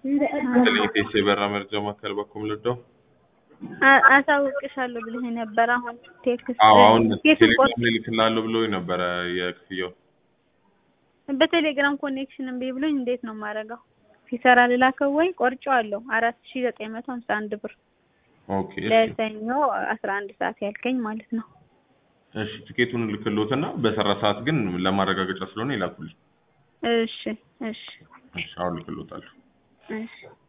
ከሌቴስ የበራ መርጃ ማዕከል በኩል ልደው አ- አሳውቅሻለሁ ብለህ ነበር። አሁን ቴክስት አዎ አሁን ቴክስት ቆርጥ ቴሌግራም ላይ ልክላለሁ ብሎ ነበረ የክፍያው በቴሌግራም ኮኔክሽን እምቢ ብሎኝ እንዴት ነው የማደርገው? ሲሰራ ልላከው ወይ? ቆርጬዋለሁ አራት ሺ ዘጠኝ መቶ ሀምሳ አንድ ብር ኦኬ እሺ ለሰኞ አስራ አንድ ሰዓት ያልከኝ ማለት ነው። እሺ ትኬቱን ልክሎትና በሰራ ሰዓት ግን ለማረጋገጫ ስለሆነ ይላኩልኝ እሺ እሺ እሺ አሁን ልክሎታለሁ እሺ